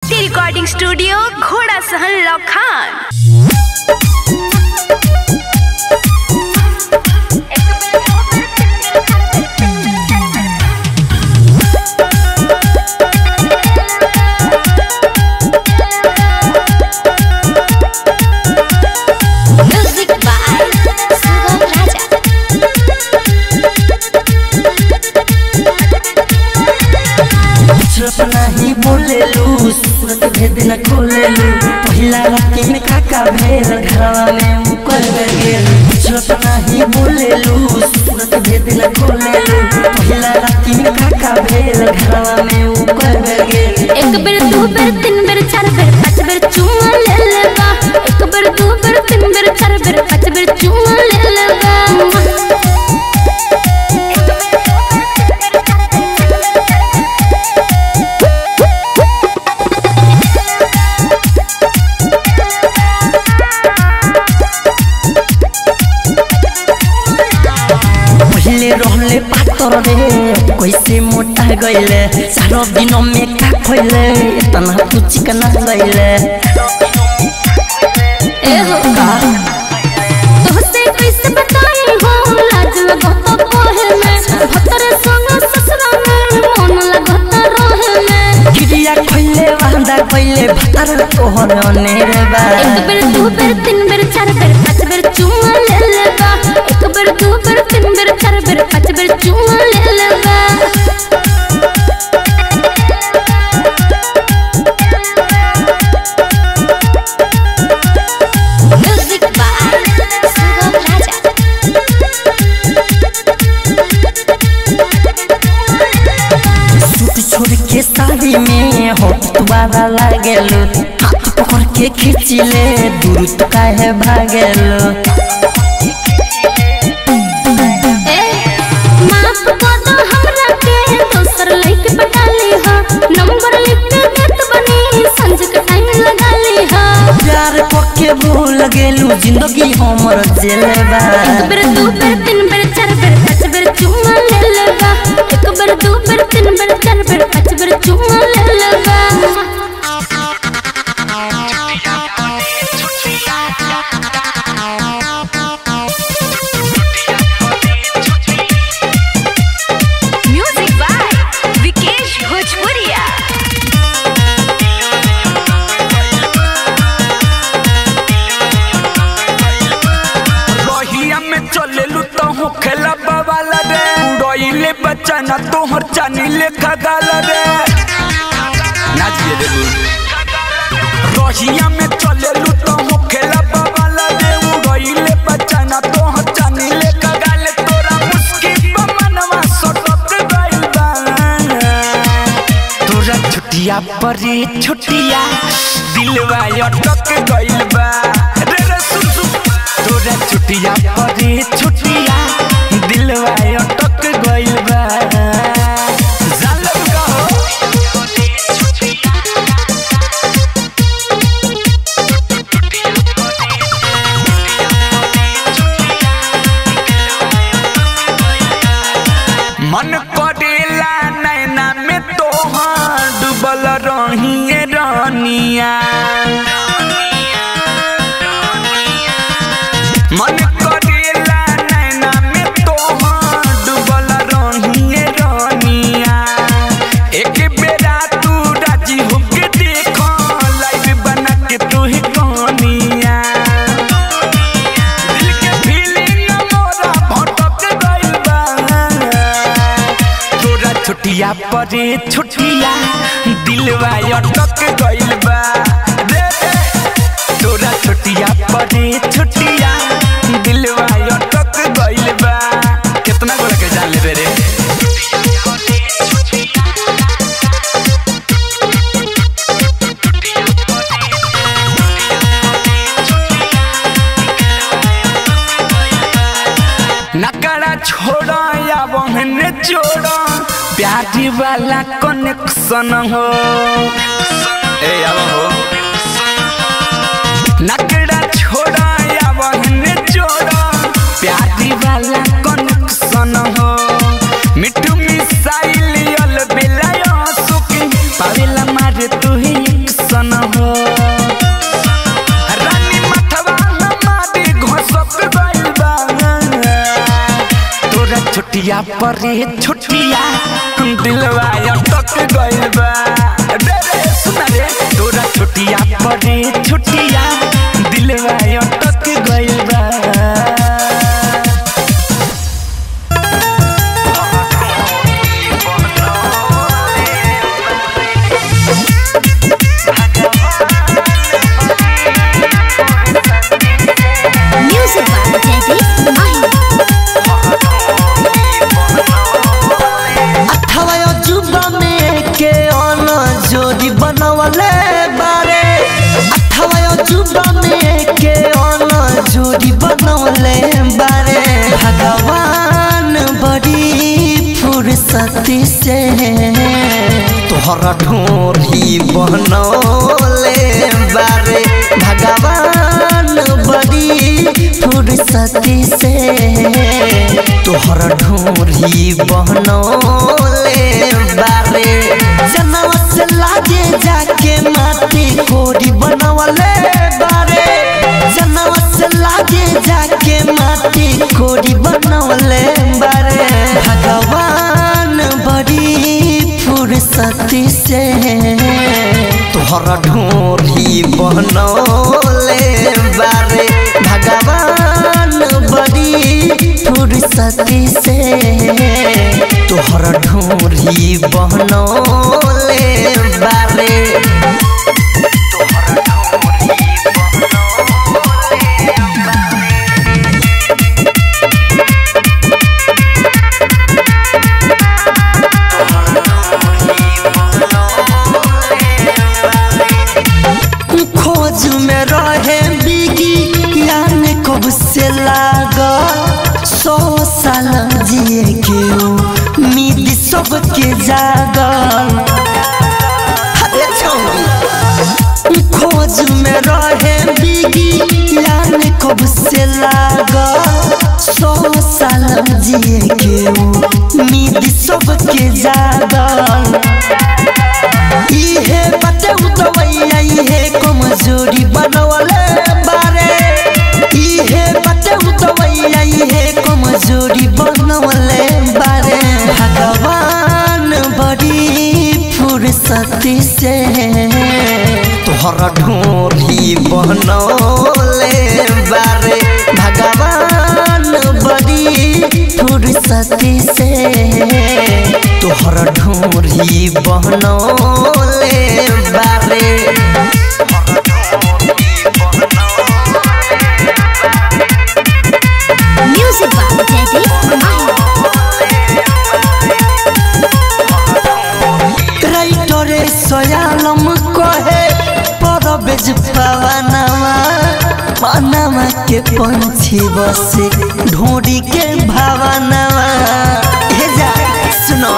ज्योति recording studio घोड़ा सहन लखान Music by Sugam Raja. कुछ नहीं बोलेलू सूरत भेद न खोलेलू पहिला राती में काका भेल घरवा में मुकर गेल कुछ नहीं बोलेलू सूरत भेद न खोलेलू पहिला राती में काका भेल घरवा में मुकर गेल एक बेर दू बेर तीन बेर चार बेर पाँच बेर चुमा ले लेबा एक बेर दू बेर तीन बेर चार बेर पाँच बेर चुमा ले लेबा पहले रहले पातर रे कैसे मोटा गईले चारों दिनों में का खोइले इतना तू चिकना गईले ए हो तोहसे कैसे बताई हो लाज लगत पहे में भतर संग ससुरा में मन लगत रहे में गिरिया खोइले वांदा खोइले भतर तोहर अनेर बा एक बेर दू बेर तीन बेर चार बेर पाँच बेर चुमा ले लेबा एक बेर दू बेर तीन बेर चार बेर पाँच बेर चुमा ले लेबा Music by Sugam Raja. Suit छोड़ के साड़ी में होठ तुम्हारा लागेलो हाथ पकड़ के खींचिले दूर तो काहे भागेलो ए माफ कर दो हमरा के दोसर लइके पटा ली हा नंबर लिख के देत बनी संज के टाइम लगा ली हा प्यार पक्के भूल गेलू जिंदगी हमर जेले बा एक बेर दू बेर तीन बेर चार बेर पाँच बेर चुमा ले लेबा एक बेर दू बेर तीन बेर चार बेर पाँच बेर चुमा ले लेबा म्यूजिक बाय विकेश भोजपुरिया रहिया में चलेलू तो हो खेला बवाल रे उड़इले बच्चा ना तोहर चानी लेखा गाल रे नाचिए देबू रहिया में चलेलू तो हो खेला बवाल रे उड़इले बच्चा ना तोहर चानी लेखा गाल तोरा मुस्की पे मनवा सटक गइल बा तोरा छुटिया पर छुटिया दिलवा अटक गइल बा रे रे सुन सुन तोरा छुटिया पर छुटिया दिलवा अटक गइल बा जालब का हो मन करेला नैना में तोहार डूबल रहिए रानिया मन करेला नैना में तोहार डूबल रहिए रानिया एक बेरा तू राजी होके देखो लाइव बना के तू ही कहानिया दिल के फीलिंग मोरा भटक गइल बा तोरा छुटिया परे छुटिया दिलवा अटक गइल बा रे रे तोरा छुटिया परे छुटिया दिलवा अटक गइल बा कितना गोरा के जान लेबे रे नकड़ा छोड़ा या बहने जोड़ा प्यारी वाला कनेक्शन हो ए अब हो नकड़ा छोड़ा या बहने जोड़ा प्यारी वाला कनेक्शन हो मिठू मिसाइल यल बेला सुकी पावेला मारे तू ही छुटिया पर रे छुटिया दिलवा अटक गइल बा रे रे सुन रे तोरा छुटिया पर रे छुटिया दिलवा अटक गइल बा Music by Jaideep Mahi. अठावा अजूबा में के अन जोड़ी बनवले बारे अठावा अजूबा में के अन जोड़ी बनवले बारे भगवान बड़ी फुर्सती से तोहरा ढोरी बनौले बारे भगवान बड़ी फुर्सती से तोहरा ढोरी बनौले बारे जनवा से लागे जाके माटी कोरी बनवले बारे जनवा से लागे जाके माटी कोरी बनवले बारे भगवान बड़ी फुर्सती से तोहरा ढोरी बनौले बारे भगवान बड़ी फुर्सती से तोहरा ढोरी बनौले बारे खोज में रहे बिगी यान कब से लागल सौ साल जिए के उम्मीद सबके जागल अरे छौरी खोज में रहे बिगी यान कब से लागल सौ साल जिए के उम्मीद सबके जागल इहे बटे उतवैया इहे कमजोरी बनवले बारे इहे बटे उतवैया इहे कमजोरी बनवले बारे भगवान बड़ी फुर्सती से तोहरा ढोरी बनौले बारे भगवान बड़ी फुर्सती से तोहरा ढोरी बनौले बारे Music by Jaideep Mahi. राइटरे सयालम कहे परबेज पवनवा पनवा के पंछी बसे ढोरी के भावनवा हे जा सुनो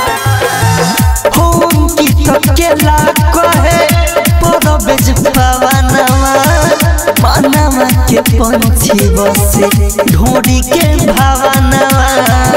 होम की तकेला कहे परबेज पवनवा पनवा के पंछी बसे ढोरी के भावनवा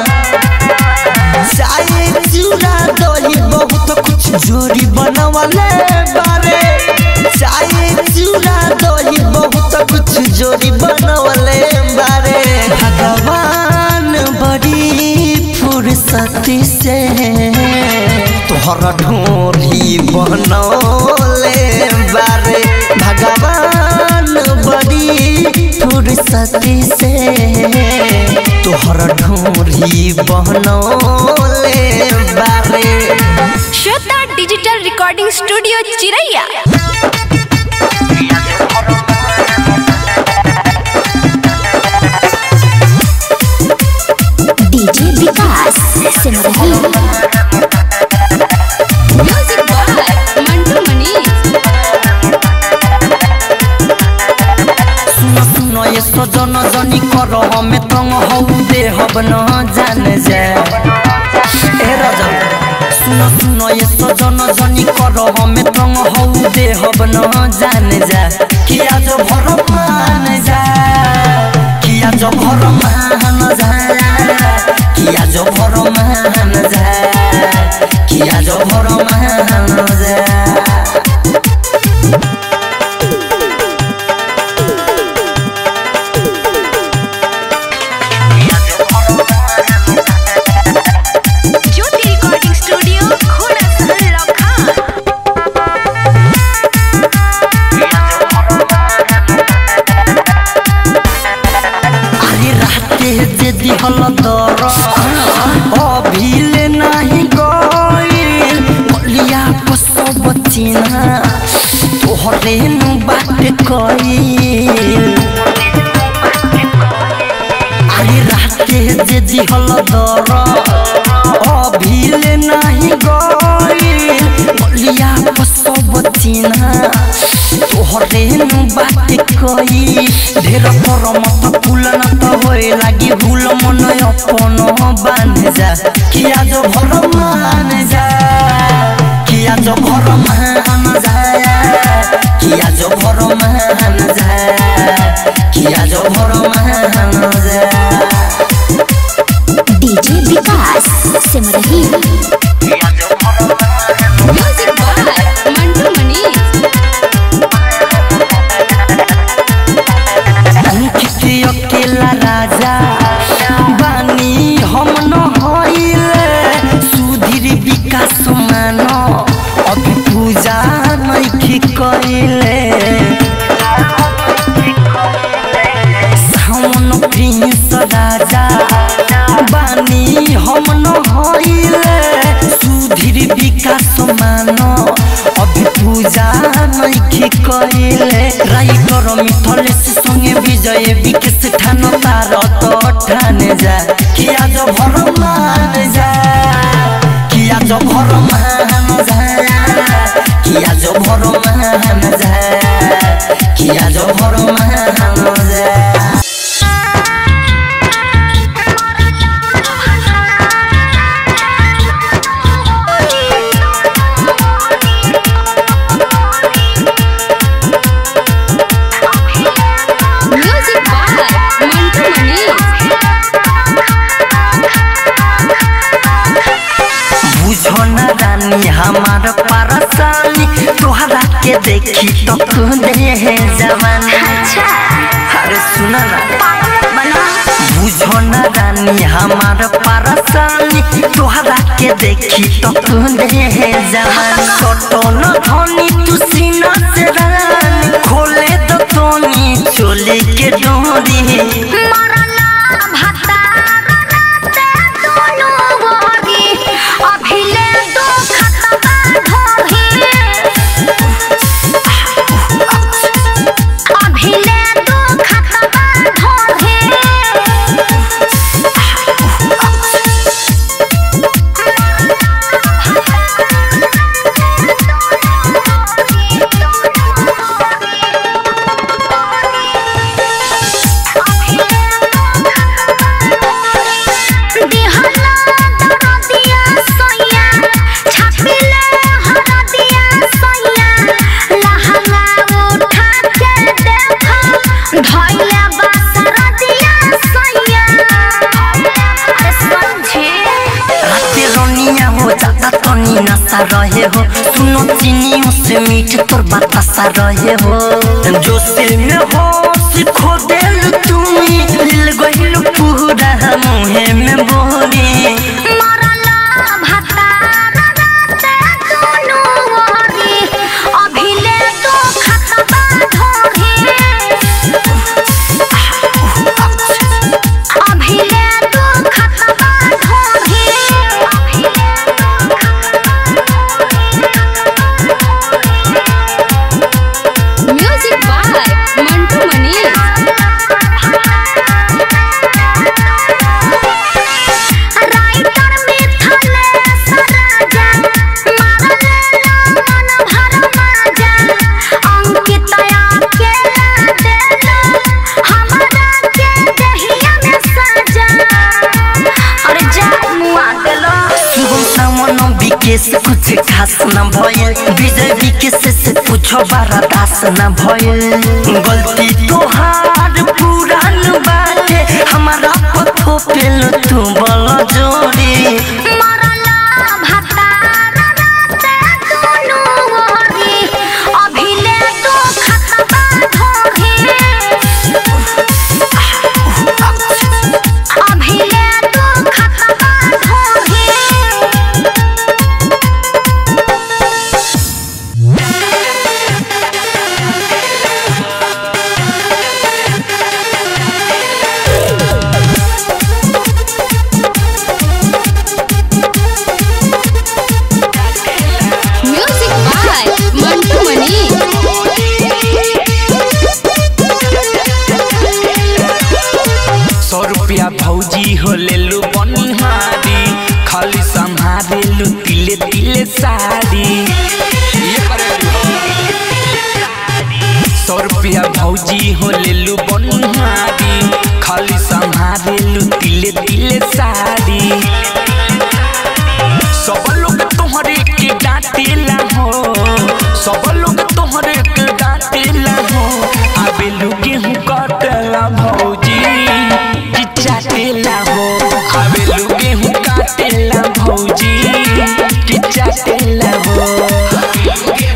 चाहे चूड़ा दही बहुत कुछ जोड़ी बनवले बारे चाहे चूड़ा दही बहुत कुछ जोड़ी बनवले बारे भगवान बड़ी फुर्सती से तोहरा ढोरी बनौले बारे भगवान बड़ी फुर्सती से तोहरा ढोरी बनौले बारे श्वेता डिजिटल रिकॉर्डिंग स्टूडियो चिरैया DJ Vikas Simrahi. Music by Mantu Manish सुनो सुनो ये सजन जनी कर हमें तंग हौ दे हब न जान जा ए राजा सुनो सुनो ये सजन जनी कर हमें तंग हौ दे हब न जान जा किया जो भर मान जा किया जो भर मान जा किया जो भर मान जा किया जो भर मान जा दिहल दर अभिले नाही गइल बलिया को सब चिन्हा तोहरे नु बात कइल अरे राते जे दिहल दर अभिले नाही गइल बलिया को सब चिन्हा तोहरे नु बात कई ढेर पर मत फूल न त होए लागी भूल मन अपन बान जा किया जो भर मान जा किया जो भर मान जा किया जो भर मान जा किया जो भर मान जा DJ Vikas Simrahi music by Mantu Manish Ankit Akela राजा बानी हम न होइले सुधीर विकास मान अभी पूजा नइखी कइले सावन प्रिंस राजा बानी हम न होइले सुधीर विकास मान अभी पूजा नइखी कइले राइटर मिथलेश संगे विजय विकेश ठान तार तो ठाने जा किया जो भर मान जा किया जो भर मान जा किया जो भर मान जा किया जो भर मान जा म्यूजिक बाय मंटू मनीष बुझो न रानी हमार परसानी तोहरा के देखी तो दे जवानी अरे सुना ना बुझो न रानी हमार परसानी तोहरा के देखी तो दे जवानी छोटो न धनी तू सीना से रानी खोले तो तोनी चोले के डोरी राते रोनिया हो ज्यादा तनी नशा रहे हो सुनो चीनियों से मीठ तोर बतासा रहे हो जो सिल में हो सिखो दिल तुम्ही दिल गहिल पूरा मुहे में बोरी म्यूजिक बाय मंटू मनीष शुभम सामन विकेश कुछ खास न भइल विजय विकेश से पूछो बारा दास न भइल गलती तोहार पुरान बाटे हमारा पथो पेल तू बल जोड़ी साड़ी ये करेलू हो सौ रुपया भौजी हो लेलू बनहारी खाली संहारेलू तिले तिले साड़ी सब लोग तोहरे के डांटेला हो सब लोग तोहरे के डांटेला हो आबे लोग गेहूं काटेला भौजी कि चाटेला हो आबे लोग गेहूं काटेला भौजी कि चाटेला हो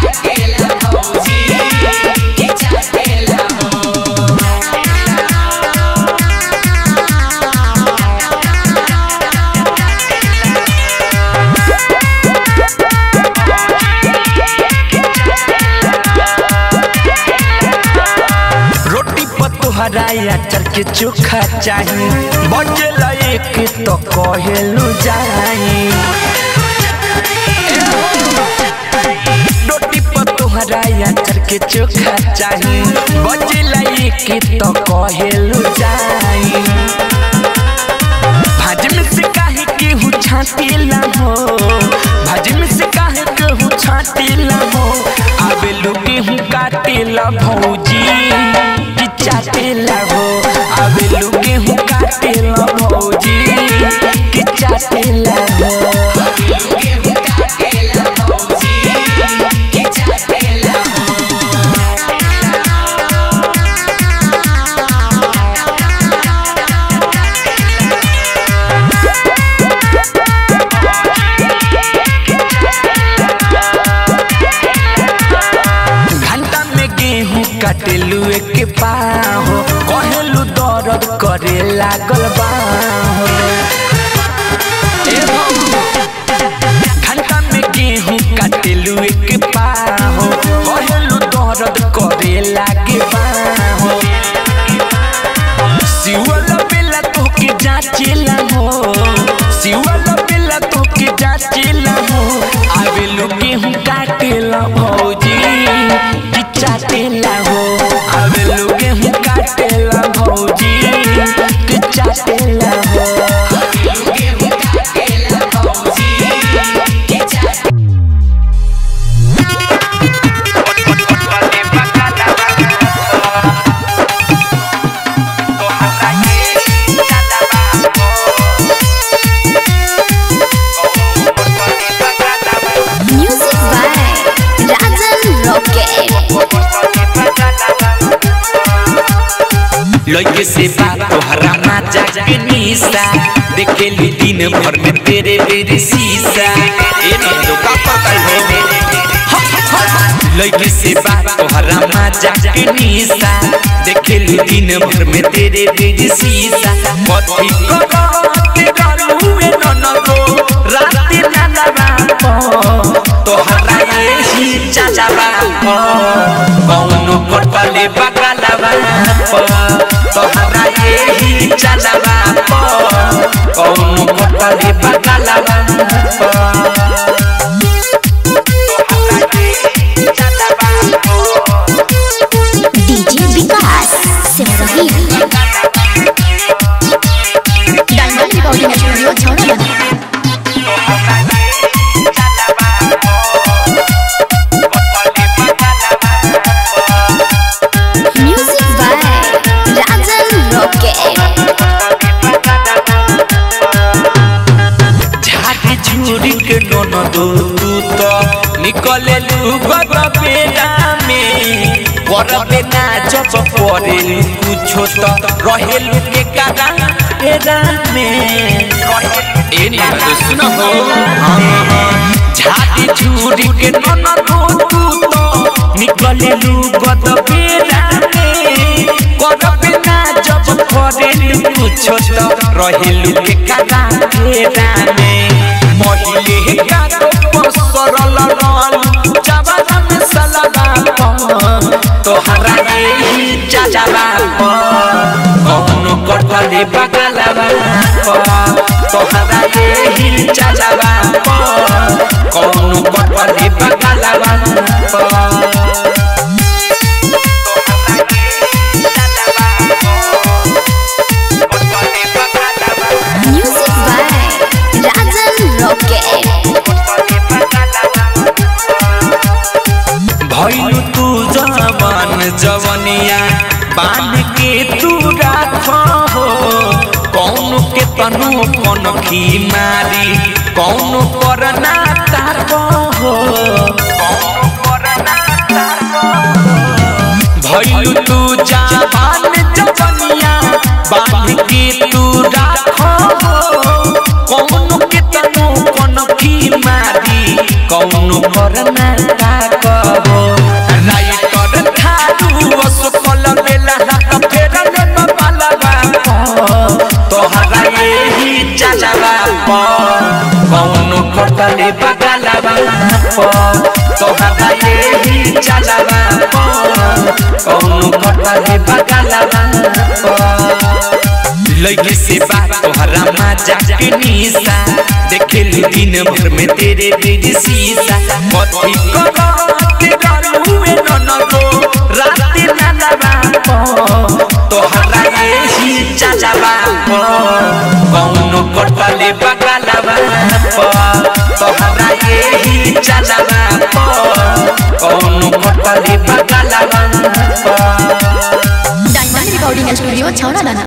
रोटी पर तोहरा अचार के चोखा चाही बचल एक तो कहेलू जाई रोटी पर तोहरा अचार के चोखा चाही बचल एक तो कहेलू जाई भाजी में से काहे केहू छाटेला हो भाजी में से काहे केहू छाटेला हो आबे लोग गेहूं काटेला भौजी कि चाटेला हो आबे लोग गेहूं काटेला भौजी कि चाटेला हो घंटा में गेहूं काटेलू एक पाहो कहेलू दर्द करे लागल बाहो ए हो। घंटा में गेहूं काटेलू एक पाहो कहेलू दर्द करे लागे बाहो सिवल बेला तोके जाचेला हो सिवल बेला तोके जाचेला हो आवे लोग गेहूं काटेला भौजी कि चाटेला हो आवे लोग गेहूं काटेला भौजी कि चाटेला हो म्यूजिक बाय राजन रॉकेट लगे से बात तोहरा माचा के निशा देखे ली दिन भर में तेरे मेरे शीशा ए नंदो का पता हो लगे से बात तोहरा माचा के निशा देखे ली दिन भर में तेरे मेरे शीशा कथी करो के करू ए ननदो रात नाना बाप तोहरा यही चाचा बाप कौनो कटले बगला बाप तोहरा यही चाचा बाप कौनो कटले बगला बाप DJ Vikas Simrahi diamond recording studio छौड़ा म्यूजिक बाय राजन रॉकेट झाके झूरी के ननदो तू तो निकले लू गद बेला में करबे ना जब परे कुछो तो रहेलू के कारा एरा में ए ननदो सुनो हो झाके झूरी के ननदो तू तो निकले लू गद बेला में करबे ना जब परे कुछो तो रहेलू के कारा एरा में महिले का तो सरल रल जवाना में सलगा तोहरा यही चाचा कौनो कटले बगलवा तोहरा यही चाचा कौनो कटले बगलवा म्यूजिक बाय राजन रॉकेट तू जवान जवनिया बांध के तू राख हो कौन के तनु कौन खी मारी कौन पर ना ताक हो कौन पर ना भइलु तू जवान जवनिया बांध के तू राख हो कौन के तनु कौन खी मारी कौन पर ना ताक हो राइटर थारू असफल बेला हाथ फेरल बाला तोहरा यही चलवा कौन कटले बगलवा तोहरा यही चलवा कौन कटले बगलवा लइके से बात तोहरा मजा के निशा देखे लू दिन भर में तेरे तेरे शीशा कथी करो के करूए ननको रात ना लगा तोहरा यही चलवा कौन कटले बगलवा तोहरा यही चलवा कौन कटले बगलवा डायमंड रिकॉर्डिंग स्टूडियो छौड़ा दाना